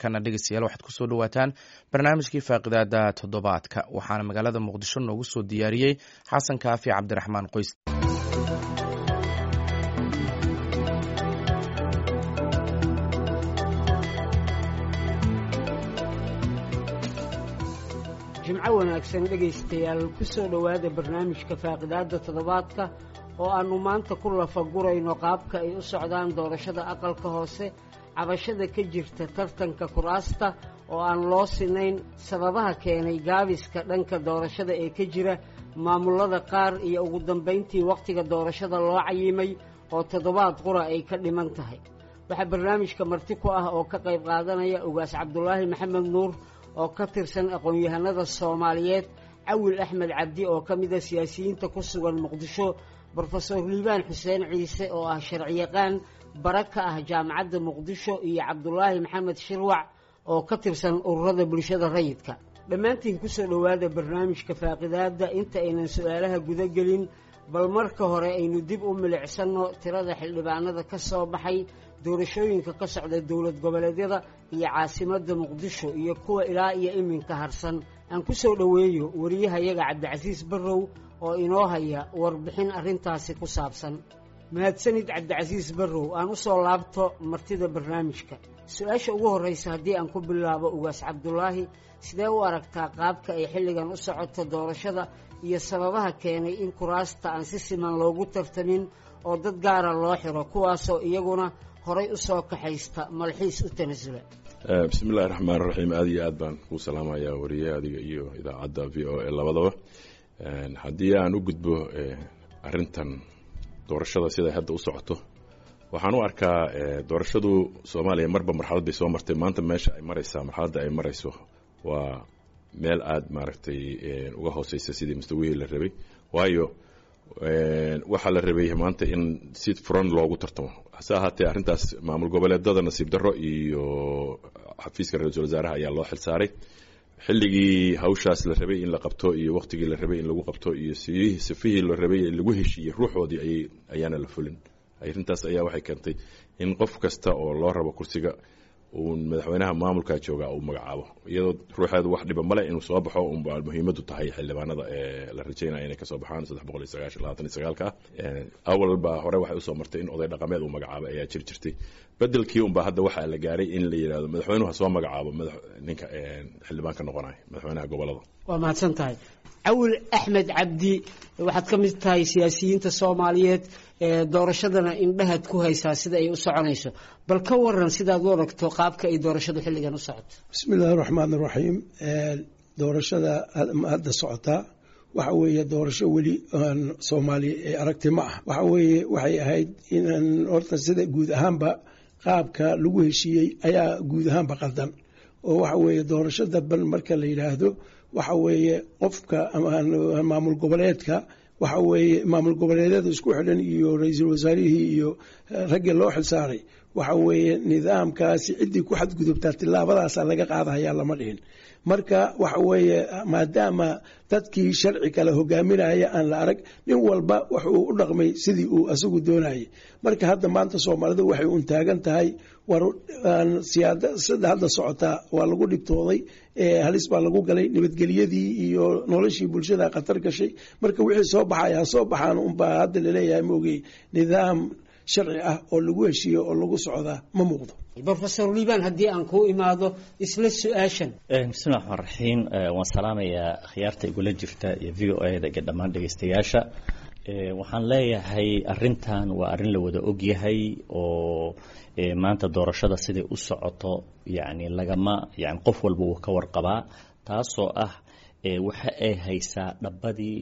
markana dhegeystayaal waxaad kusoo dhawaataan barnaamijkii faaqidaada toddobaadka waxaana magaalada muqdisho noogu soo diyaariyey xasan kaafi cabdiraxmaan qoys jimco wanaagsan dhegaystayaal ku soo dhowaada barnaamijka faaqidaadda toddobaadka oo aannu maanta ku lafagurayno qaabka ay u socdaan doorashada aqalka hoose cabashada ka jirta tartanka kuraasta oo aan loo sinayn sababaha keenay gaabiska dhanka doorashada ee ka jira maamullada qaar iyo ugu dambayntii wakhtiga doorashada loo cayimay oo toddobaad qura ay ka dhiman tahay waxaa barnaamijka marti ku ah oo ka qayb qaadanaya ugaas cabdulaahi maxamed nuur oo ka tirsan aqoon-yahanada soomaaliyeed cawil axmed cabdi oo ka mida siyaasiyiinta ku sugan muqdisho brofesor liibaan xuseen ciise oo ah sharciyaqaan bara ka ah jaamacadda muqdisho iyo cabdulaahi maxamed shirwac oo ka tirsan ururada bulshada rayidka dhammaantiin kusoo dhowaada barnaamijka faaqidaadda inta aynan su-aalaha guda gelin bal marka hore aynu dib u milicsanno tirada xildhibaanada ka soo baxay doorashooyinka ka socda dowlad goboleedyada iyo caasimadda muqdisho iyo kuwa ilaa iyo iminka harsan aan ku soo dhoweeyo wariyahayaga cabdicasiis barrow oo inoo haya warbixin arrintaasi ku saabsan mahadsanid cabdicasiis barrow aan u soo laabto martida barnaamijka su-aasha ugu horraysa haddii aan ku bilaabo ugaas cabdulaahi sidee u aragtaa qaabka ay xilligan u socoto doorashada iyo sababaha keenay in kuraasta aan si siman loogu tartamin oo dad gaara loo xiro kuwaasoo iyaguna horay u soo kaxaysta malxiis u tanasula bismi illahi raxmaan raxiim aada iyo aad baan kuu salaamayaa wariye adiga iyo idaacadda v o a labadaba haddii aan u gudbo arintan doorashada siday hadda u socoto waxaan u arkaa doorashadu soomaaliya marba marxalad bay soo martay maanta meesha ay maraysaa marxaladda ay marayso waa meel aada maaragtay uga hooseysa sidii mustawihii la rabay waayo waxaa la rabay maanta in si furan loogu tartamo hase ahaatee arrintaas maamul goboleedada nasiib darro iyo xafiiska ra-iisul wasaaraha ayaa loo xilsaaray xilligii hawshaas la rabay in la qabto iyo waqtigii la rabay in lagu qabto iyo sifihii la rabay lagu heshiiyey ruuxoodii ayaana la fulin arrintaas ayaa waxay keentay in qof kasta oo loo rabo kursiga uu madaxweynaha maamulka jooga uu magacaabo iyadoo ruuxeedu wax dhiba male inuu soo baxo unba muhiimadu tahay xildhibaanada ee la rajeynaya inay kasoo baxaan saddex boqol iyo sagaashan labaatan iyo sagaalka ah awal baa hore waxay usoo martay in oday dhaqameed uu magacaabo ayaa jiri jirtay bedelkii unba hadda waxaa la gaaray in la yidhahdo madaxweynuhu ha soo magacaabo ninka xildhibaan ka noqonaya madaxweynaha gobolada waa mahadsan tahay cawil axmed cabdi waxaad ka mid tahay siyaasiyiinta soomaaliyeed doorashadana indhahaad ku haysaa sida ay u soconayso bal ka waran sidaad u aragto qaabka ay doorashadu xilligan u socoto bismi illaahi raxmaan iraxiim doorashada hadda socotaa waxa weeye doorasho weli aan soomaaliya ee aragti ma ah waxa weeye waxay ahayd inaan horta sida guud ahaanba qaabka lagu heshiiyey ayaa guud ahaanba qaldan oo waxa weeye doorasho dadban marka la yidhaahdo waxa weeye qofka maamul goboleedka waxa weeye maamul goboleedyada isku xidhan iyo ra-iisul wasaarihii iyo raggii loo xilsaaray waxa weeye nidaamkaasi ciddii ku xadgudubtaa tilaabadaasaa laga qaadahayaa lama dhihin marka waxa weeye maadaama dadkii sharci kale hogaaminaya aan la arag nin walba wuxuu u dhaqmay sidii uu asagu doonayay marka hadda maanta soomaalidu waxay un taagan tahay war siyaasada hadda socotaa waa lagu dhibtooday halis baa lagu galay nabadgelyadii iyo noloshii bulshada khatar gashay marka wixii soo baxaya ha soo baxaan unbaa hadda laleeyahay maogey nidaam sharci ah oo lagu heshiiyo oo lagu socdaa ma muuqdo brofesor liibaan haddii aan kuu imaado isla su-aashan bismillahi raxmaan raxiim waan salaamayaa khiyaarta igula jirta iyo v o a da iyo dhammaan dhegeystayaasha waxaan leeyahay arintan waa arrin la wada ogyahay oo maanta doorashada siday u socoto yani lagama yani qof walba wuu ka warqabaa taasoo ah waxa ay haysaa dhabadii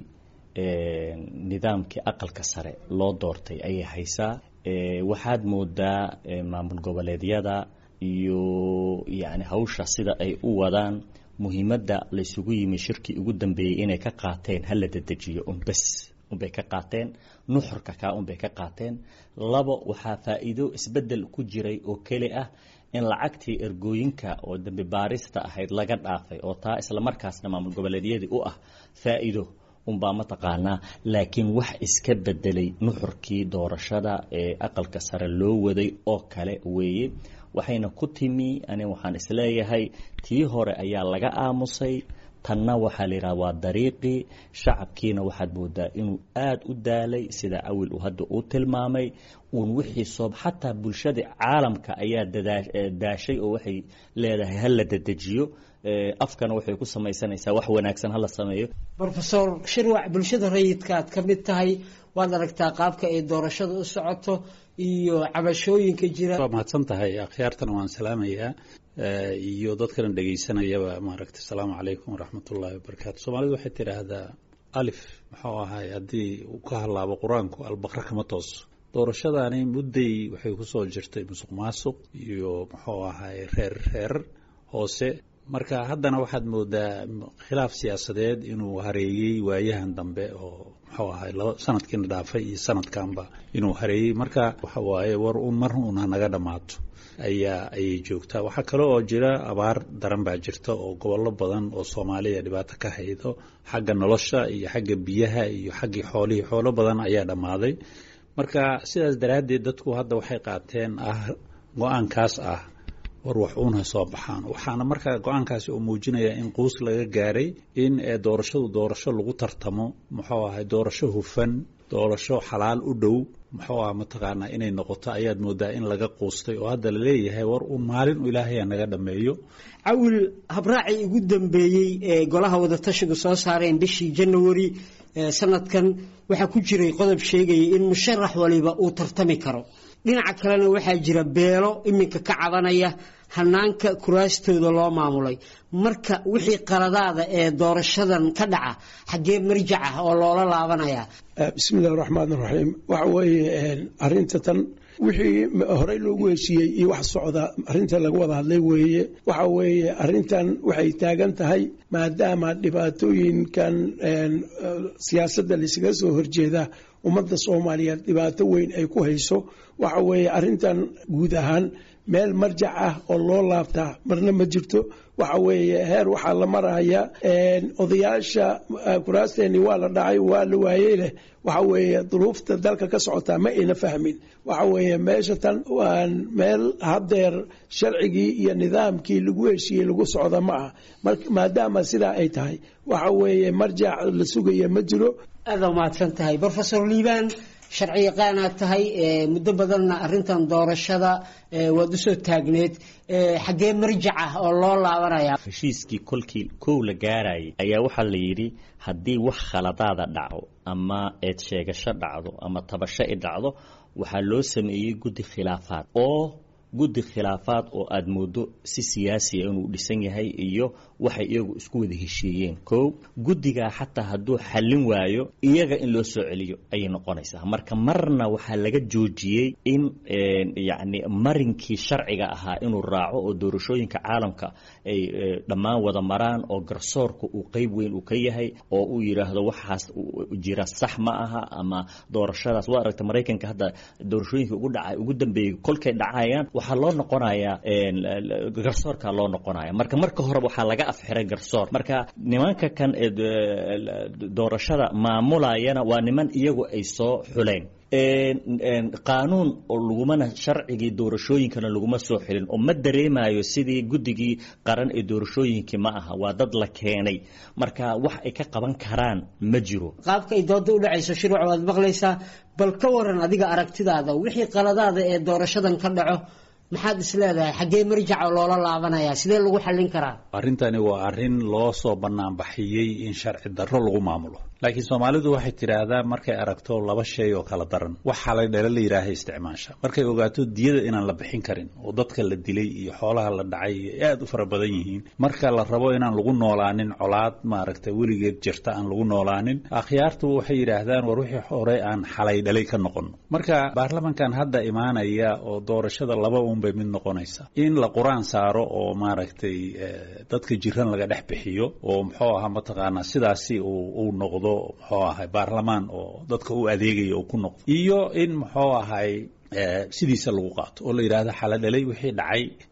nidaamkii aqalka sare loo doortay ayay haysaa waxaad moodaa maamul goboleedyada iyo yani hawsha sida ay u wadaan muhiimadda laysugu yimi shirkii ugu dambeeyey inay ka qaateen hala dedejiyo unbes unbay ka qaateen nuxurka kaa unbay ka qaateen labo waxaa faa-iido isbedel ku jiray oo keli ah in lacagtii ergooyinka oo dambi baarista ahayd laga dhaafay oo taa islamarkaasna maamul goboleedyadii u ah faa-iido unbaa mataqaanaa laakiin wax iska bedelay nuxurkii doorashada ee aqalka sare loo waday oo kale weeye waxayna ku timi ani waxaan isleeyahay tii hore ayaa laga aamusay tanna waxaa la yidhaha waa dariiqii shacabkiina waxaad moodaa inuu aada u daalay sida awil uu hadda uu tilmaamay uun wixii soob xataa bulshada caalamka ayaa daashay oo waxay leedahay ha la dedejiyo afkana waxay ku samaysanaysaa wax wanaagsan hala sameeyo rofesor shirwac bulshada rayidka aad ka mid tahay waad aragtaa qaabka ay doorashada u socoto iyo cabashooyinka jira waa mahadsan tahay akhyaartana waan salaamayaa iyo dadkana dhegaysanayaba maaragtay asalaamu calaykum waraxmatullaahi wabarakaatu soomaalidu waxay tidhaahdaa alif muxuu ahay haddii uu ka hadlaabo qur-aanku albaqra kama tooso doorashadani mudday waxay kusoo jirtay musuq maasuq iyo muxuu ahay reer reer hoose marka haddana waxaad moodaa khilaaf siyaasadeed inuu hareeyey waayahan dambe oo muxuu ahay laba sanadkiina dhaafay iyo sanadkanba inuu hareeyey marka waxa waaye war un mar uun hanaga dhammaato ayaa ayay joogtaa waxaa kale oo jira abaar daran baa jirta oo gobollo badan oo soomaaliya dhibaato ka haydo xagga nolosha iyo xagga biyaha iyo xaggii xoolihii xoolo badan ayaa dhammaaday marka sidaas daraaddeed dadku hadda waxay qaateen ah go-aankaas ah war wax uun ha soo baxaan waxaana markaa go-aankaasi oo muujinaya in quus laga gaaray in doorashadu doorasho lagu tartamo muxuu ahay doorasho hufan doorasho xalaal u dhow muxuu ah mataqaanaa inay noqoto ayaad moodaa in laga quustay oo hadda laleeyahay war uun maalin u ilaahaya naga dhammeeyo cawil habraacii ugu dambeeyey ee golaha wadatashigu soo saareen bishii janawari sanadkan waxaa ku jiray qodob sheegaya in musharax waliba uu tartami karo dhinaca kalena waxaa jira beelo iminka ka cabanaya hanaanka kuraastooda loo maamulay marka wixii qaladaada ee doorashadan ka dhaca xaggee marjac ah oo loola laabanaya bismi illahi raxmaan raxiim waxa weeye arinta tan wixii horey loogu heshiiyey iyo wax socda arinta laga wada hadlay weeye waxa weeye arintan waxay taagan tahay maadaama dhibaatooyinkan siyaasadda laysaga soo horjeeda ummadda soomaaliyeed dhibaato weyn ay ku hayso waxa weeye arintan guud ahaan meel marjac ah oo loo laabtaa marna ma jirto waxa weeye heer waxaa la maraya odayaasha kuraasteeni waa la dhacay waa la waayey leh waxa weeye duruufta dalka ka socotaa ma ayna fahmin waxa weeye meesha tan waan meel haddeer sharcigii iyo nidaamkii lagu heshiiyey lagu socda ma ah maadaama sidaa ay tahay waxa weeye marjac la sugaya ma jiro aada umahadsan tahay rofesor liibaan sharci yaqaanaad tahay muddo badanna arintan doorashada waad usoo taagneed xaggee marjac ah oo loo laabanaya heshiiskii kolkii kow la gaarayay ayaa waxaa la yidhi haddii wax khaladaada dhaco ama eed sheegasho dhacdo ama tabasho i dhacdo waxaa loo sameeyey guddi khilaafaad oo guddi khilaafaad oo aada moodo si siyaasiya inuu dhisan yahay iyo waxay iyagu isku wada heshiiyeen kow guddigaa xataa hadduu xallin waayo iyaga in loo soo celiyo ayay noqonaysaa marka marna waxaa laga joojiyey in yacni marinkii sharciga ahaa inuu raaco oo doorashooyinka caalamka ay dhammaan wada maraan oo garsoorka uu qeyb weyn uu ka yahay oo uu yidhaahdo waxaas jira sax ma aha ama doorashadaas waa aragta maraykanka hadda doorashooyinka ugu dhaca ugu dambeeyey kolkay dhacayaan waxaa loo noqonayaa garsoorkaa loo noqonaya marka marka horeba waxaa laga afxiray garsoor marka nimanka kan doorashada maamulayana waa niman iyagu ay soo xuleen qaanuun oo lagumana sharcigii doorashooyinkana laguma soo xilin oo ma dareemayo sidii guddigii qaran ee doorashooyinkii ma aha waa dad la keenay marka wax ay ka qaban karaan ma jiro qaabka ay dooda u dhacayso shirwac waad maqlaysaa bal ka waran adiga aragtidaada wixii qaladaada ee doorashadan ka dhaco maxaad is leedahay xaggee marjaca loola laabanaya sidee lagu xallin karaa arrintani waa arrin loo soo banaanbaxiyey in sharci darro lagu maamulo laakiin soomaalidu waxay tidhaahdaa markay aragto laba shay oo kala daran wax xalay dhale la yidhaaha isticmaasha markay ogaato diyada inaan la bixin karin oo dadka la dilay iyo xoolaha la dhacay ay aada u fara badan yihiin marka la rabo inaan lagu noolaanin colaad maaragtay weligeed jirta aan lagu noolaanin akhyaartu waxay yidhaahdaan war wixii hore aan xalay dhalay ka noqon marka baarlamankan hadda imaanaya oo doorashada laba un bay mid noqonaysa in la qur-aan saaro oo maaragtay dadka jiran laga dhex bixiyo oo muxuu ahaa mataqaanaa sidaasi uu noqdo muxuu ahay baarlamaan oo dadka u adeegaya uu ku noqdo iyo in muxuu ahay sidiisa lagu qaato oo la yidhaahdo xala dhalay wixii dhacay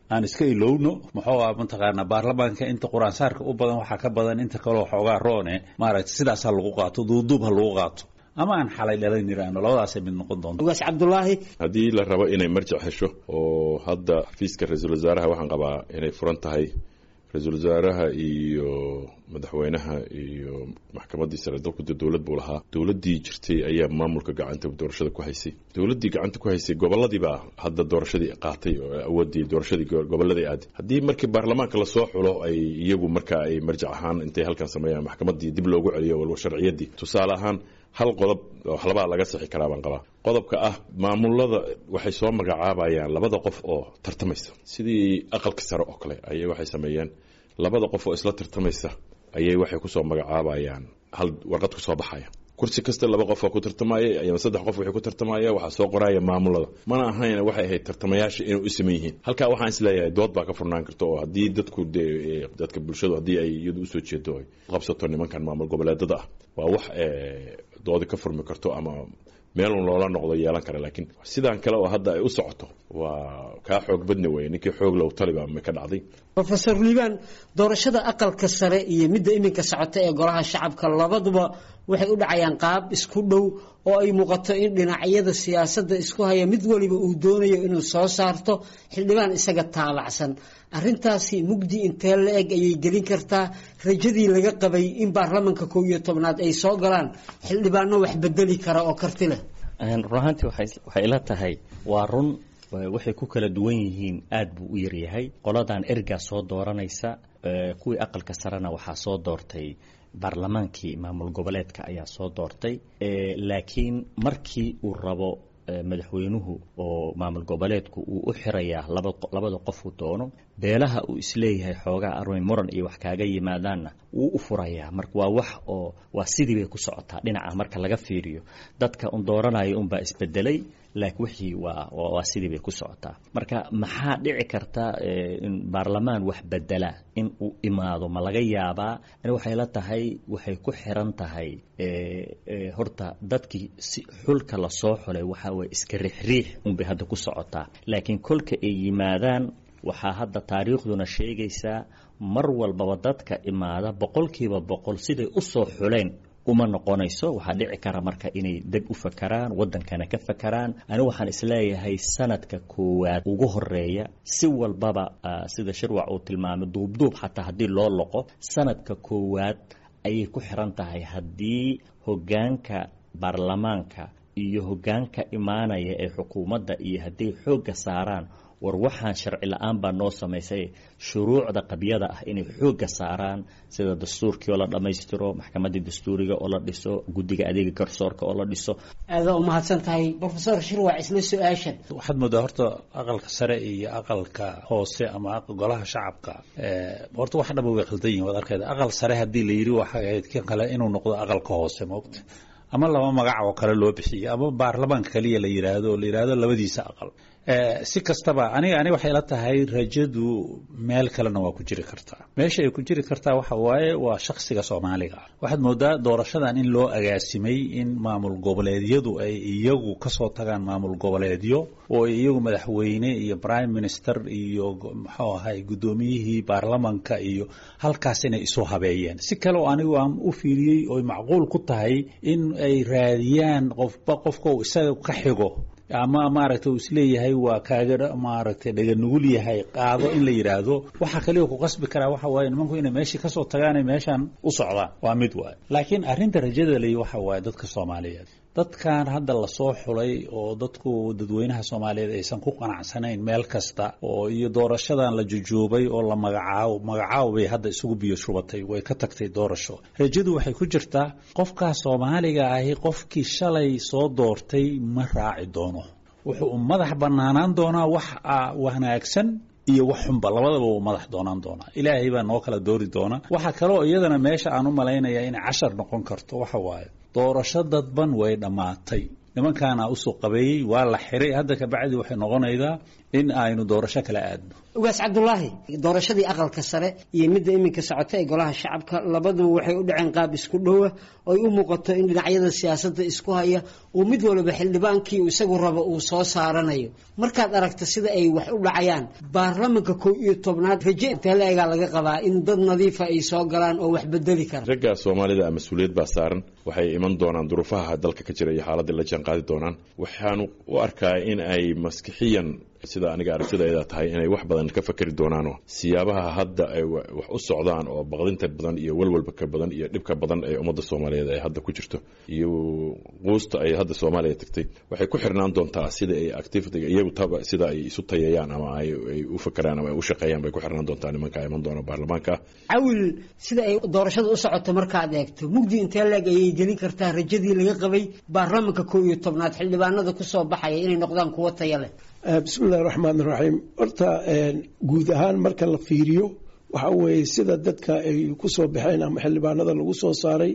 aan iska ilowno muxuu ah mataqaanaa baarlamaanka inta qur-aansaarka u badan waxaa ka badan inta kaleo xoogaa roone maaragtay sidaas ha lagu qaato duuduub ha lagu qaato ama aan xalay dhalan yiraahno labadaasay mid noqon doonto ugaas cabdulaahi haddii la rabo inay marjac hesho oo hadda xafiiska ra-iisul wasaaraha waxaan qabaa inay furan tahay ra-iisul wasaaraha iyo madaxweynaha iyo maxkamaddii sare dalku de dowlad buu lahaa dowladdii jirtay ayaa maamulka gacanta doorashada ku haysay dowladdii gacanta ku haysay goboladiibaa hadda doorashadii qaatay oo awoodii doorashadii gobolladay aaday haddii markii baarlamaanka lasoo xulo ay iyagu marka ay marjac ahaan intay halkan sameeyaan maxkamaddii dib loogu celiyo walba sharciyaddii tusaale ahaan hal qodob waxlabaa laga sixi karaa baan qabaa qodobka ah maamulada waxay soo magacaabayaan labada qof oo tartamaysa sidii aqalka sare oo kale ayay waxay sameeyeen labada qof oo isla tartamaysa ayay waxay kusoo magacaabayaan hal warqad kusoo baxaya kursi kasta laba qof oo ku tartamaya ama saddex qof waxay ku tartamaya waxaa soo qoraya maamulada mana ahayn waxay ahayd tartamayaasha inay u siman yihiin halkaa waxaan isleeyahay dood baa ka furnaan karta oo haddii dadku de dadka bulshadu haddii ay iyadu usoo jeedo ay qabsato nimankan maamul goboleedada ah waa wax doodi ka furmi karto ama meelun loola noqdo yeelan kara laakiin sidaan kale oo hadda ay u socoto waa kaa xoog badni weye ninkii xoog low taliba ma ka dhacday rofeor liibaan doorashada aqalka sare iyo midda iminka socota ee golaha shacabka labaduba waxay u dhacayaan qaab isku dhow oo ay muuqato in dhinacyada siyaasadda isku haya mid waliba uu doonayo inuu soo saarto xildhibaan isaga taabacsan arintaasi mugdi intee la eg ayay gelin kartaa rajadii laga qabay in baarlamanka kow iyo tobnaad ay soo galaan xildhibaano wax bedeli kara oo karti leh run ahaantii waxay ila tahay waa run waxay ku kala duwan yihiin aada buu u yaryahay qoladan ergaa soo dooranaysa kuwii aqalka sarena waxaa soo doortay baarlamaankii maamul goboleedka ayaa soo doortay laakiin markii uu rabo madaxweynuhu oo maamul goboleedku uu u xirayaa labada qofuu doono beelaha uu isleeyahay xoogaa armay muran iyo wax kaaga yimaadaanna wuu u furayaa marka waa wax oo waa sidii bay ku socotaa dhinaca marka laga fiiriyo dadka un dooranayo unbaa isbedelay laakiin wixii waa waa sidii bay ku socotaa marka maxaa dhici karta in baarlamaan wax bedela in uu imaado ma laga yaabaa ani waxay la tahay waxay ku xiran tahay horta dadkii si xulka lasoo xulay waxaa waye iska riixriix unbay hadda ku socotaa laakiin kolka ay yimaadaan waxaa hadda taariikhduna sheegaysaa mar walbaba dadka imaada boqolkiiba boqol siday u soo xuleen uma noqonayso waxaa dhici kara marka inay deg u fakaraan wadankana ka fakaraan ani waxaan isleeyahay sanadka koowaad ugu horeeya si walbaba sida shirwac uu tilmaamay duubduub xataa haddii loo loqo sanadka koowaad ayay ku xiran tahay haddii hogaanka baarlamaanka iyo hogaanka imaanaya ee xukuumadda iyo hadday xoogga saaraan war waxaan sharci la-aan baa noo samaysay shuruucda qabyada ah inay xoogga saaraan sida dastuurkii oo la dhammaystiro maxkamaddii dastuuriga oo la dhiso guddiga adeega garsoorka oo la dhiso aada u mahadsan tahay rofesor shirwac isla su-aashan waxaad moodaa horta aqalka sare iyo aqalka hoose ama golaha shacabka horta wax dhaba way khaldan yihin waad arkayda aqal sare haddii la yidhi waxay ahayd kan kale inuu noqdo aqalka hoose maogta ama laba magac oo kale loo bixiyo ama baarlamaanka kaliya la yidhaahdo oo la yidhaahdo labadiisa aqal si kastaba aniga ani waxay la tahay rajadu meel kalena waa ku jiri kartaa meesha ay ku jiri kartaa waxa waaye waa shaksiga soomaaliga ah waxaad moodaa doorashadan in loo agaasimay in maamul goboleedyadu ay iyagu kasoo tagaan maamul goboleedyo oo ay iyagu madaxweyne iyo prime minister iyo muxuu ahay guddoomiyihii baarlamanka iyo halkaas inay isu habeeyeen si kale oo anigu aan u fiiriyey oy macquul ku tahay in ay raadiyaan qofba qofka uu isaga ka xigo ama maaragtay uu isleeyahay waa kaaga maaragtay dhaga nugul yahay qaado in la yidhaahdo waxaa kaliya ku qasbi karaa waxa waaye nimanku inay meeshii kasoo tagaanay meeshaan u socdaan waa mid waay laakiin arrinta rajada ley waxa waaye dadka soomaaliyeed dadkan hadda lasoo xulay oo dadku dadweynaha soomaaliyeed aysan ku qanacsanayn meel kasta oo iyo doorashadan la jujuubay oo la magacaabo magacaabo bay hadda isugu biyo shubatay way ka tagtay doorasho rajadu waxay ku jirtaa qofkaa soomaaliga ahi qofkii shalay soo doortay ma raaci doono wuxuu madax banaanaan doonaa wax wanaagsan iyo wax xunba labadaba uu madax doonaan doonaa ilaahay baa noo kala doori doona waxaa kaloo iyadana meesha aan u malaynayaa inay cashar noqon karto waxa waaye doorasho dadban way dhammaatay nimankaana usoo qabeeyey waa la xiray hadda kabacdi waxay noqonaydaa in aynu doorasho kala aadno ugaas cabdulaahi doorashadii aqalka sare iyo midda iminka socota ee golaha shacabka labaduba waxay u dhaceen qaab isku dhowa oy u muuqato in dhinacyada siyaasadda isku haya uu mid waliba xildhibaankii isagu rabo uu soo saaranayo markaad aragta sida ay wax u dhacayaan baarlamanka kow iyo tobnaad raje intee la-egaa laga qabaa in dad nadiifa ay soo galaan oo wax bedeli kara ragga soomaalida mas-uuliyad baa saaran waxay iman doonaan duruufaha dalka ka jira iyo xaaladii la jaan qaadi doonaan waxaanu u arkaa in ay maskixiyan sida aniga aragtidayda tahay inay wax badan ka fakeri doonaanoo siyaabaha hadda ay wax u socdaan oo baqdinta badan iyo walwalba ka badan iyo dhibka badan ee ummadda soomaaliyeed ay hadda ku jirto iyo quusta ay hadda soomaaliya tagtay waxay ku xirnaan doontaa sida ay activitiga iyagu taba sida ay isu tayeeyaan ama ay u fakeraan ama ay u shaqeeyaan bay ku xirnaan doontaa nimanka iman doona baarlamaanka cawil sida ay doorashada u socoto markaad eegto mugdi intee leeg ayay gelin kartaa rajadii laga qabay baarlamanka kow iyo tobnaad xildhibaanada kusoo baxaya inay noqdaan kuwo taya leh bismi illahi raxmaan iraxiim horta guud ahaan marka la fiiriyo waxa weeye sida dadka ay ku soo baxeen ama xildhibaanada lagu soo saaray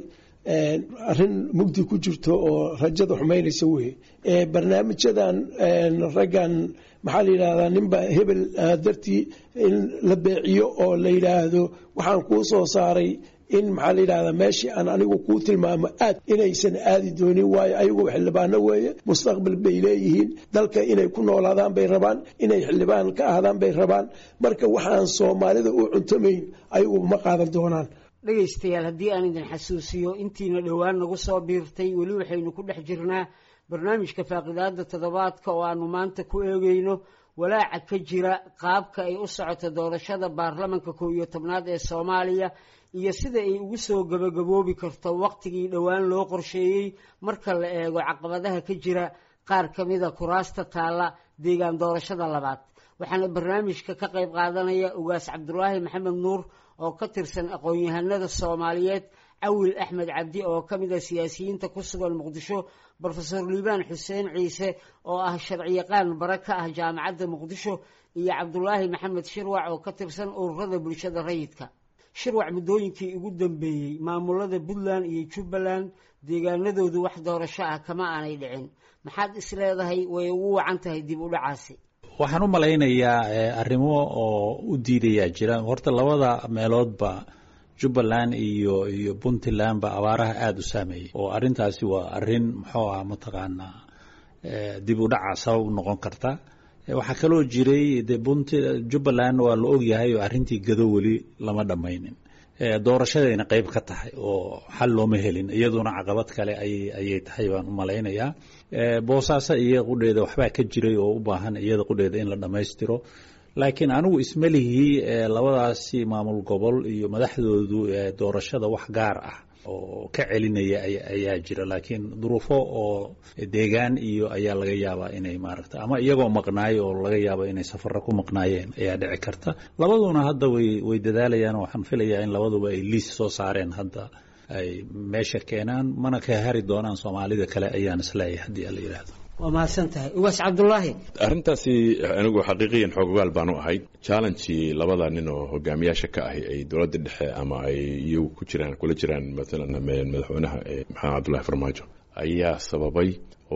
arrin mugdi ku jirto oo rajada xumaynaysa weye barnaamijyadan raggan maxaa la yidhahdaa ninba hebel dartii in la beeciyo oo la yidhaahdo waxaan kuu soo saaray in maxaa la yidhahdaa meeshii aan anigu kuu tilmaamo aad inaysan aadi doonin waayo ayagu xildhibaano weeye mustaqbal bay leeyihiin dalka inay ku noolaadaan bay rabaan inay xildhibaan ka ahdaan bay rabaan marka waxaan soomaalida u cuntamayn ayagu ma qaadan doonaan dhegaystayaal haddii aan idin xasuusiyo intiina dhowaan nagu soo biirtay weli waxaynu ku dhex jirnaa barnaamijka faaqidaada toddobaadka oo aanu maanta ku eegeyno walaaca ka jira qaabka ay u socoto doorashada baarlamanka kow iyo tobnaad ee soomaaliya iyo sida ay ugu soo gabagaboobi karto wakhtigii dhowaan loo qorsheeyey marka la eego caqabadaha ka jira qaar ka mida kuraasta taalla deegaan doorashada labaad waxaana barnaamijka ka qayb qaadanaya ugaas cabdulaahi maxamed nuur oo ka tirsan aqoon-yahanada soomaaliyeed cawil axmed cabdi oo ka mid a siyaasiyiinta ku sugan muqdisho brofesor liibaan xuseen ciise oo ah sharciyaqaan bare ka ah jaamacadda muqdisho iyo cabdulaahi maxamed shirwac oo ka tirsan ururada bulshada rayidka shirwac muddooyinkii ugu dambeeyey maamulada puntland iyo jubbaland deegaanadoodu wax doorasho ah kama aanay dhicin maxaad is leedahay way ugu wacan tahay dib u dhacaasi waxaan u malaynayaa arrimo oo u diidayaa jira horta labada meeloodba jubbaland iyo iyo puntlandba abaaraha aada u saameeyey oo arrintaasi waa arrin muxuu ah mataqaanaa dib u dhaca sabab u noqon karta waxaa kaloo jiray de punt jubbaland waa la ogyahay oo arrintii gado weli lama dhammaynin doorashadayna qeyb ka tahay oo xal looma helin iyaduna caqabad kale ayay tahay baan u malaynayaa boosaaso iyo qudheeda waxbaa ka jiray oo u baahan iyada qudheeda in la dhammaystiro laakiin anigu ismalihii labadaasi maamul gobol iyo madaxdoodu doorashada wax gaar ah oo ka celinaya ayaa jira laakiin duruufo oo deegaan iyo ayaa laga yaabaa inay maaragta ama iyagoo maqnaayo oo laga yaaba inay safaro ku maqnaayeen ayaa dhici karta labaduna hadda way way dadaalayaan waxaan filayaa in labaduba ay liis soo saareen hadda ay meesha keenaan mana ka hari doonaan soomaalida kale ayaan isleeyahay haddii ala yidhaahdo waa mahadsan tahay ugaas cabdulaahi arrintaasi anigu xaqiiqiyan xoogogaal baanu ahay challengii labada nin oo hogaamiyaasha ka ahi ay dowladda dhexe ama ay iyagu ku jiraan kula jiraan maalan madaxweynaha maxamed cabdullahi farmaajo ayaa sababay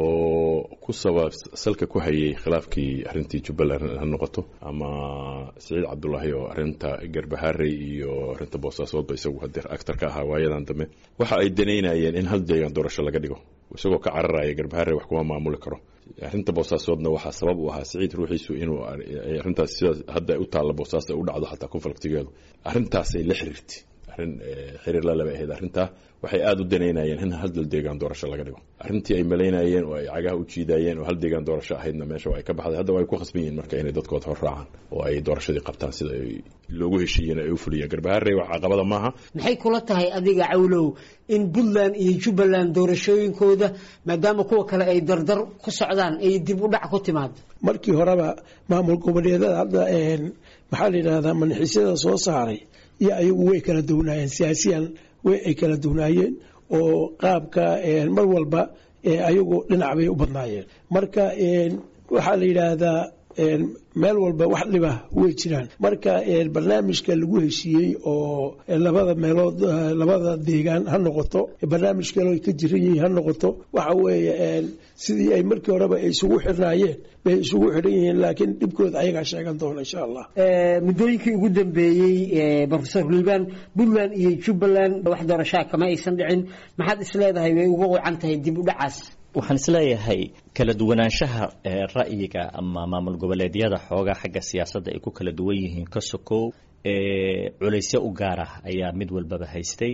oo ku sabab salka ku hayay khilaafkii arrintii jubbaland ha noqoto ama siciid cabdulaahi oo arrinta garbaharey iyo arrinta boosaasoodba isagu hadeer actar ka ahaa waayadan dambe waxa ay danaynayeen in hal deegaan doorasho laga dhigo isagoo ka cararaya garbaharey wax kuma maamuli karo arrinta boosaasoodna waxaa sabab u ahaa siciid ruuxiisu inuu arrintaas sida hadda u taalla boosaas ay u dhacdo xataa konfliktigeedu arrintaasay la xiriirtay arrin xiriir la laba ahayd arrintaa waxay aada u danaynayeen in hal dal deegaan doorasho laga dhigo arrintii ay malaynayeen oo ay cagaha u jiidayeen oo hal deegaan doorasho ahaydna meesha ay ka baxday hadda ay ku khasban yihiin marka inay dadkooda hor raacaan oo ay doorashadii qabtaan sida ay loogu heshiiyeen ay u fuliyeen garbaharey wax caqabada maaha maxay kula tahay adiga cawlow in puntland iyo jubbaland doorashooyinkooda maadaama kuwa kale ay dardar ku socdaan ay dib u dhac ku timaado markii horeba maamul goboleedada hadda maxaa la yidhahdaa manaxiisyada soo saaray iyo ayagu way kala duwnaayeen siyaasiyan way ay kala duwnaayeen oo qaabka mar walba ayagu dhinac bay u badnaayeen marka waxaa la yidhaahdaa meel walba wax dhiba way jiraan marka barnaamijka lagu heshiiyey oo labada meelood labada deegaan ha noqoto barnaamij kale ka jiran yihiin ha noqoto waxa weeye sidii ay markii horeba ay isugu xirnaayeen bay isugu xiran yihiin laakiin dhibkooda ayagaa sheegan doona insha allah muddooyinkii ugu dambeeyey profesor liibaan puntland iyo jubbaland wax doorashaa kama aysan dhicin maxaad isleedahay way uga wacan tahay dib u dhacaas waxaan isleeyahay kala duwanaanshaha ra'yiga ama maamul goboleedyada xoogaa xagga siyaasadda ay ku kala duwan yihiin ka sokow culaysyo u gaar ah ayaa mid walbaba haystay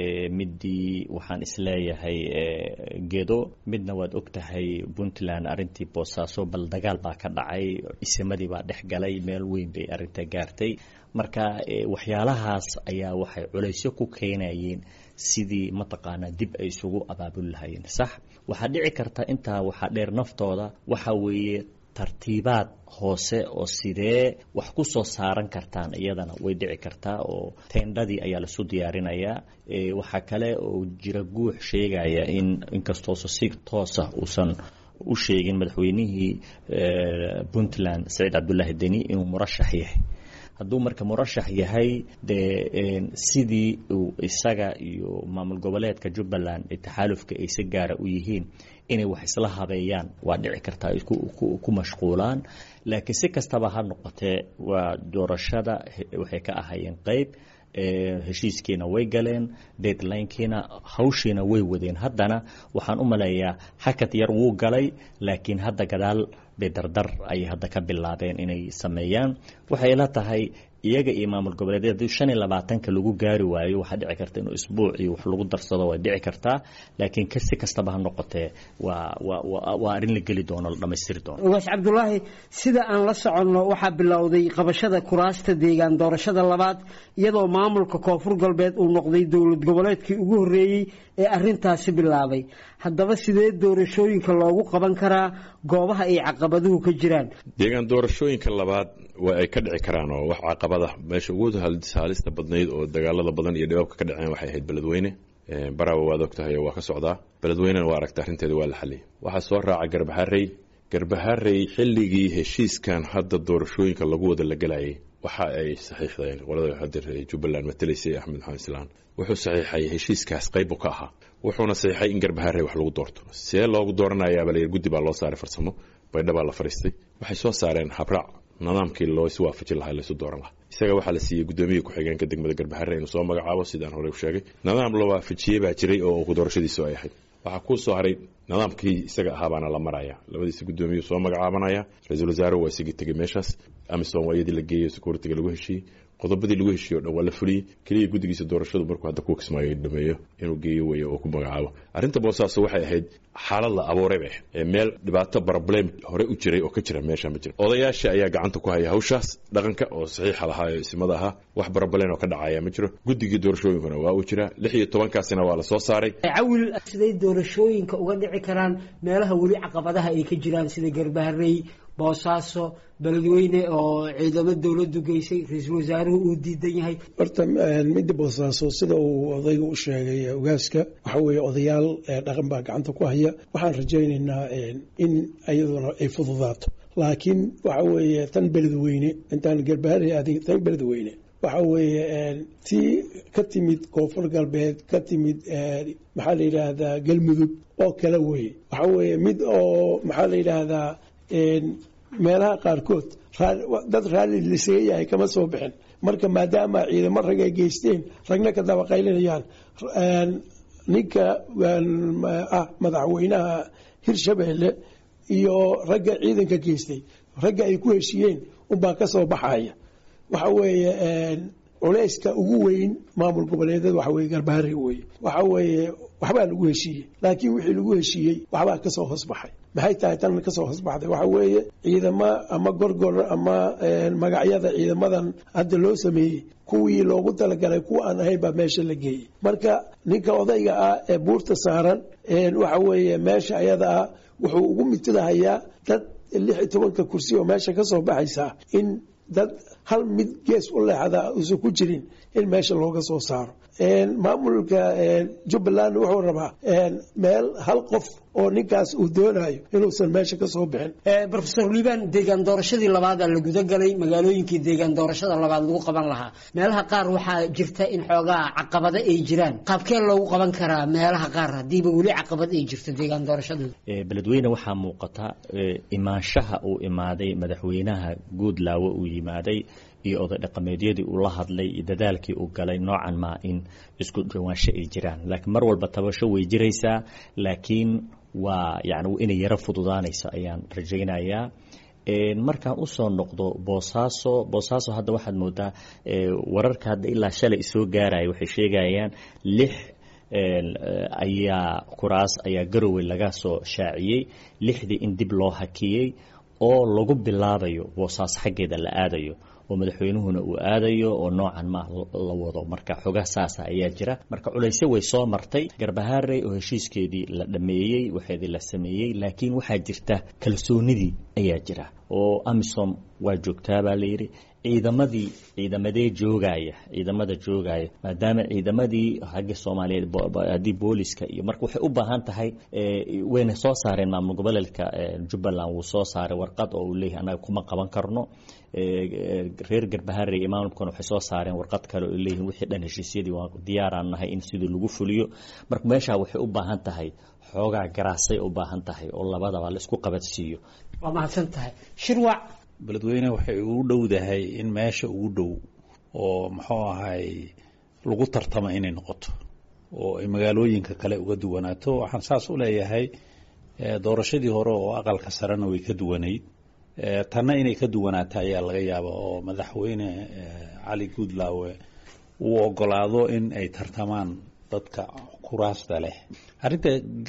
midii waxaan isleeyahay gedo midna waad og tahay puntland arrintii boosaaso bal dagaal baa ka dhacay isimadii baa dhex galay meel weyn bay arrinta gaartay marka waxyaalahaas ayaa waxay culaysyo ku keenayeen sidii mataqaanaa dib ay isugu abaabuli lahayeen sax waxaa dhici karta intaa waxaa dheer naftooda waxa weeye tartiibaad hoose oo sidee wax ku soo saaran kartaan iyadana way dhici kartaa oo teendhadii ayaa lasu diyaarinayaa waxaa kale oo jira guux sheegaya in inkastoosa si toosa uusan u sheegin madaxweynihii puntland saciid cabdulaahi deni inuu murashax yahay hadduu marka murashax yahay dee sidii uu isaga iyo maamul goboleedka jubbaland ee taxaalufka ay si gaara u yihiin inay wax isla habeeyaan waa dhici kartaa ay ku mashquulaan laakiin si kastaba ha noqotee waa doorashada waxay ka ahayeen qeyb heshiiskiina way galeen deadlinekiina hawshiina way wadeen haddana waxaan u maleeyaa hakad yar wuu galay laakiin hadda gadaal bay dardar ayay hadda ka bilaabeen inay sameeyaan waxay la tahay iyaga iyo maamul goboleedyada hadii shan iyo labaatanka lagu gaari waayo waxaa dhici karta inuu isbuuc iyo wax lagu darsado way dhici kartaa laakiin si kastaba ha noqotee waa waa waa arrin la geli doono la dhammaystiri doono ugaas cabdulaahi sida aan la soconno waxaa bilowday qabashada kuraasta deegaan doorashada labaad iyadoo maamulka koonfur galbeed uu noqday dowlad goboleedkii ugu horreeyey ee arrintaasi bilaabay haddaba sidee doorashooyinka loogu qaban karaa goobaha ay caqabaduhu ka jiraan deegaan doorashooyinka labaad waa ay ka dhici karaan oo wax caqabada meesha ugu haalista badnayd oo dagaalada badan iyo dhibaabka ka dhaceen waxay ahayd beledweyne barawa waad og tahay waa ka socdaa beledweynena waa aragta arrinteeda waa la xaliyay waxaa soo raaca garbaharey garbaharey xilligii heshiiskan hadda doorashooyinka lagu wada la gelayay waxa ay saxiixdeen qolada hadir jubbaland matelaysay axmed maxamed islaan wuxuu saxiixay heshiiskaas qaybu ka ahaa wuxuuna saxiixay in garbaharey wax lagu doorto see loogu dooranayaaba la guddi baa loo saaray farsamo baydhabaa la fariistay waxay soo saareen habraac nidaamkii loo is waafajin lahaa laysu dooran lahaa isaga waxaa la siiyey guddoomiya ku-xigeenka degmada garbaharre inuu soo magacaabo sidaan horey u sheegay nidaam la waafajiyey baa jiray oo doorashadiisu ay ahayd waxaa kuu soo haray nidaamkii isaga ahaa baana la maraya labadiisa guddoomiyu soo magacaabanaya ra-iisul wasaare waa isagii tegey meeshaas amisom waa iyadii la geeyey securitiga lagu heshiiyey qodobadii lagu heshiiye o dhan waa la fuliyey keliya guddigiisa doorashadu markuu hadda kuwa kismaayo dhameeyo inuu geeyo weeye oo ku magacaabo arrinta boosaaso waxay ahayd xaalad la abuuray bay ahayd ee meel dhibaato problem hore u jiray oo ka jira meesha ma jira odayaasha ayaa gacanta ku haya hawshaas dhaqanka oo saxiixa lahaa ee isimada ahaa wax barabalen oo ka dhacaya ma jiro guddigii doorashooyinkuna waa uu jiraa lix iyo tobankaasina waa la soo saaray cawil siday doorashooyinka uga dhici karaan meelaha weli caqabadaha ay ka jiraan sida garbaharey boosaaso beledweyne oo ciidamo dowladdu geysay ra-iisul wasaaruhu uu diidan yahay horta midda boosaaso sida uu odayga u sheegay ogaaska waxa weeye odayaal dhaqan baa gacanta ku haya waxaan rajaynaynaa in iyaduna ay fududaato laakiin waxa weeye tan beledweyne intaan garbaharey adig tan beledweyne waxa weeye tii ka timid koonfur galbeed ka timid maxaa la yidhaahdaa galmudug oo kale weye waxa weeye mid oo maxaa la yidhaahdaa meelaha qaarkood dad raalli lisaga yahay kama soo bixin marka maadaama ciidamo rag ay geysteen ragna ka dabaqaylinayaan ninka ah madaxweynaha hirshabeelle iyo ragga ciidanka geystay ragga ay ku heshiiyeen unbaa ka soo baxaya waxa weeye culayska ugu weyn maamul goboleedyada waxa weye garbahari weye waxa weeye waxbaa lagu heshiiyey laakiin wixii lagu heshiiyey waxbaa kasoo hoosbaxay maxay tahay tan kasoo hoosbaxday waxa weeye ciidamo ama gorgor ama magacyada ciidamadan hadda loo sameeyey kuwii loogu talagalay kuwa aan ahayn baa meesha la geeyey marka ninka odayga ah ee buurta saaran waxa weeye meesha ayada ah wuxuu ugu mitidahayaa dad lix iyo tobanka kursi oo meesha kasoo baxaysa in dad hal mid gees u leexda uusan ku jirin in meesha looga soo saaro maamulka jubbaland wuxuu rabaa meel hal qof oo ninkaas uu doonayo inuusan meesha ka soo bixin rofesor liibaan deegaan doorashadii labaadaa la guda galay magaalooyinkii deegaan doorashada labaad lagu qaban lahaa meelaha qaar waxaa jirta in xoogaa caqabado ay jiraan qaabkee loogu qaban karaa meelaha qaar haddiiba weli caqabad ay jirto deegaan doorashadooda beledweyne waxaa muuqata imaanshaha uu imaaday madaxweynaha guudlaawe uu yimaaday iyo oday dhaqameedyadii uu la hadlay iyo dadaalkii uu galay noocan maa in isku dhawaansho ay jiraan laakiin mar walba tabasho way jiraysaa laakiin waa yani inay yaro fududaanayso ayaan rajaynayaa markaan usoo noqdo boosaaso boosaaso hadda waxaad moodaa wararka hadda ilaa shalay soo gaaraya waxay sheegayaan lix ayaa kuraas ayaa garowe laga soo shaaciyey lixdii in dib loo hakiyey oo lagu bilaabayo boosaaso xaggeeda la aadayo oo madaxweynuhuna uu aadayo oo noocan ma la wado marka xogaa saasa ayaa jira marka culaysyo way soo martay garbahaarey oo heshiiskeedii la dhameeyey waxeedii la sameeyey laakiin waxaa jirta kalsoonidii ayaa jira oo amisom waa joogtaa baa layidhi ciidamadii ciidamadee joogaya ciidamada joogaya maadaama ciidamadii xagga soomaaliyeed haddii booliska iyo marka waxay u baahan tahay wayna soo saareen maamul goboleedka jubbaland wuu soo saaray warqad oo uu leeyahay annaga kuma qaban karno reer garbaharey iyo maamulkuna waxay soo saareen warqad kale oo leeyihin wixii dhan heshiisyadii waa diyaaraan nahay in sidii lagu fuliyo marka meeshaa waxay u baahan tahay xoogaa garaasay u baahan tahay oo labadaba la isku qabadsiiyo waa mahadsan tahay shirwac beledweyne waxay ugu dhowdahay in meesha ugu dhow oo muxuu ahay lagu tartama inay noqoto oo ay magaalooyinka kale uga duwanaato waxaan saas u leeyahay doorashadii hore oo aqalka sarena way ka duwanayd tanna inay ka duwanaato ayaa laga yaaba oo madaxweyne cali guudlaawe uu ogolaado in ay tartamaan dadka kuraasta leh arrinta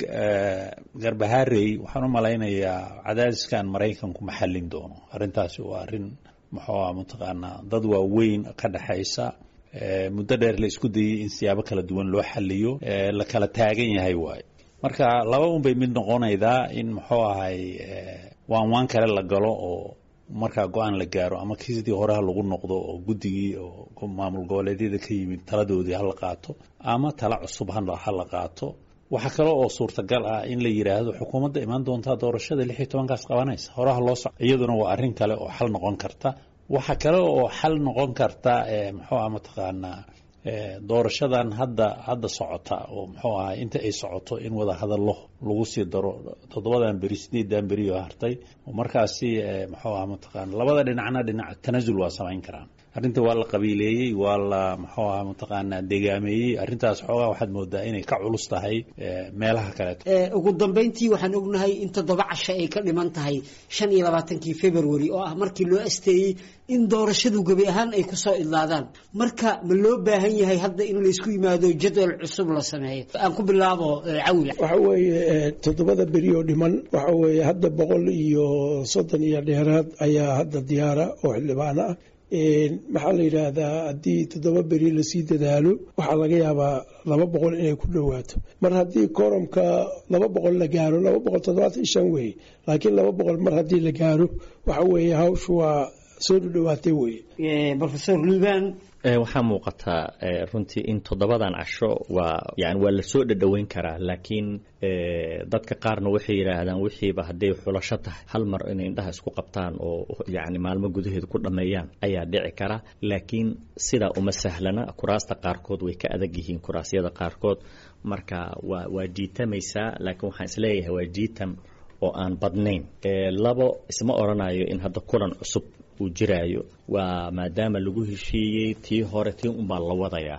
garbaharey waxaan u malaynayaa cadaadiskan maraykanku ma xallin doono arrintaasi waa arrin muxuu ah mataqaanaa dad waaweyn ka dhexaysa muddo dheer la isku dayey in siyaabo kala duwan loo xaliyo la kala taagan yahay waaye marka laba un bay mid noqonaydaa in muxuu ahay waan waan kale la galo oo markaa go-aan la gaaro ama kisidii horeha lagu noqdo oo guddigii oo maamul goboleedyada ka yimid taladoodii hala qaato ama tala cusub hala qaato waxaa kale oo suurtagal ah in la yidhaahdo xukuumadda imaan doontaa doorashada lix iyo tobankaas qabanaysa horaha loo soco iyaduna waa arrin kale oo xal noqon karta waxaa kale oo xal noqon karta muxuu ah mataqaanaa doorashadan hadda hadda socota oo muxuu ahaa inta ay socoto in wada hadallo lagu sii daro toddobadan beri sideedan beri oo hartay oo markaasi muxuu aha mataqaana labada dhinacna dhinac tanasul waa samayn karaan arrinta waa la qabiileeyey waa la muxuu aha mataqaanaa degaameeyey arrintaas xoogaa waxaad moodaa inay ka culus tahay meelaha kaleeto ugu dambeyntii waxaan ognahay in toddoba casho ay ka dhiman tahay shan iyo labaatankii february oo ah markii loo asteeyey in doorashadu gebi ahaan ay kusoo idlaadaan marka ma loo baahan yahay hadda in laysku yimaado jadwal cusub la sameeyo aan ku bilaabo cawil waxa weeye toddobada beri oo dhiman waxa weeye hadda boqol iyo soddon iyo dheeraad ayaa hadda diyaara oo xildhibaan ah maxaa la yidhaahdaa haddii toddoba beri lasii dadaalo waxaa laga yaabaa laba boqol inay ku dhowaato mar haddii koromka laba boqol la gaaro laba boqol toddobaatan iyo shan weeye laakiin laba boqol mar haddii la gaaro waxa weeye hawshu waa soo dhudhowaatay weye rofesor liban waxaa muuqataa runtii in toddobadan casho waa yani waa lasoo dhadhoweyn karaa laakiin dadka qaarna waxay yidhaahdaan wixiiba hadday xulasho tahay hal mar inay indhaha isku qabtaan oo yani maalmo gudaheeda ku dhammeeyaan ayaa dhici kara laakiin sidaa uma sahlana kuraasta qaarkood way ka adag yihiin kuraasyada qaarkood marka waa waa jiitamaysaa laakiin waxaan isleeyahay waa jiitam oo aan badnayn labo isma odhanayo in hadda kulan cusub uu jiraayo waa maadaama lagu heshiiyey tii hore tii unbaa la wadayaa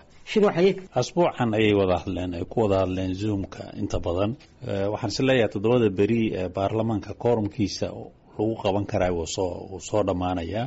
asbuucan ayay wada hadleen ay ku wada hadleen zoomka inta badan waxaan is leeyahay toddobada beri ee baarlamaanka koorumkiisa lagu qaban karaa wuu soo wuu soo dhammaanayaa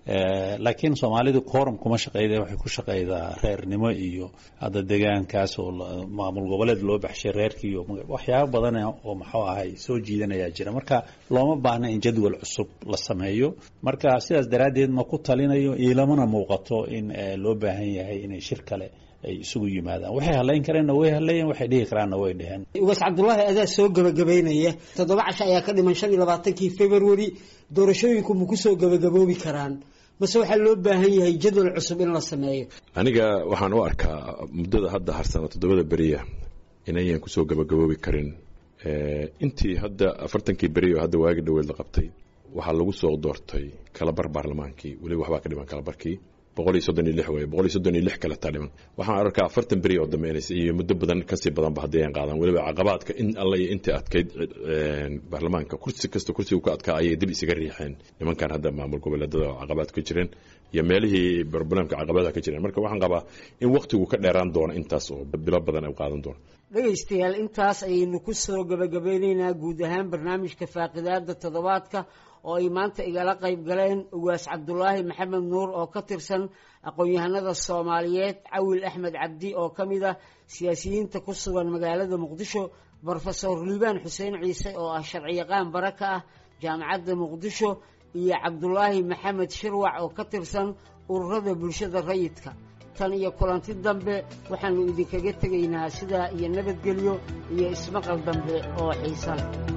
laakiin soomaalidu koorum kuma shaqeyda waxay ku shaqeydaa reernimo iyo hadda degaankaas oo maamul goboleed loo baxshay reerkii iyo waxyaabo badan oo maxuu ahay soo jiidanayaa jira marka looma baahna in jadwal cusub la sameeyo marka sidaas daraaddeed ma ku talinayo iilamana muuqato in loo baahan yahay inay shir kale ay isugu yimaadaan waxay hadlayn kareenna way hadlayeen waxay dhihi karaanna way dheheen ugaas cabdullaahi adaa soo gabagabaynaya toddoba casho ayaa ka dhiman shan iyo labaatankii february doorashooyinku ma kusoo gabagaboobi karaan mase waxaa loo baahan yahay jadwal cusub in la sameeyo aniga waxaan u arkaa muddada hadda harsana toddobada beriya inayan kusoo gabagaboobi karin intii hadda afartankii beri oo hadda waagi dhoweed la qabtay waxaa lagu soo doortay kalabar baarlamaankii weliba waxbaa ka dhiman kalabarkii boqol iyo soddon iyo lix wey boqol iyo soddon iyo lix kale taa dhiman waxaan arkaa afartan beri oo dambeynaysa iyo muddo badan kasii badanba haddii aan qaadan weliba caqabaadka in alla iyo intii adkayd baarlamaanka kursi kasta kursigu ka adkaa ayay dib isaga riixeen nimankan hadda maamul goboleedada oo caqabaad ka jireen iyo meelihii barnaamijka caqabadaha ka jireen marka waxaan qabaa in waktigu ka dheeraan doono intaas oo bilo badan ay qaadan doono dhegaystayaal intaas ayaynu ku soo gabagabeyneynaa guud ahaan barnaamijka faaqidaada toddobaadka oo ay maanta igala qayb galeen ugaas cabdulaahi maxamed nuur oo ka tirsan aqoon-yahanada soomaaliyeed cawil axmed cabdi oo ka mid ah siyaasiyiinta ku sugan magaalada muqdisho brofesor liibaan xuseen ciise oo ah sharciyaqaan bare ka ah jaamacadda muqdisho iyo cabdulaahi maxamed shirwac oo ka tirsan ururada bulshada rayidka tan iyo kulanti dambe waxaannu idinkaga tegaynaa sidaa iyo nabadgelyo iyo ismaqal dambe oo xiisa leh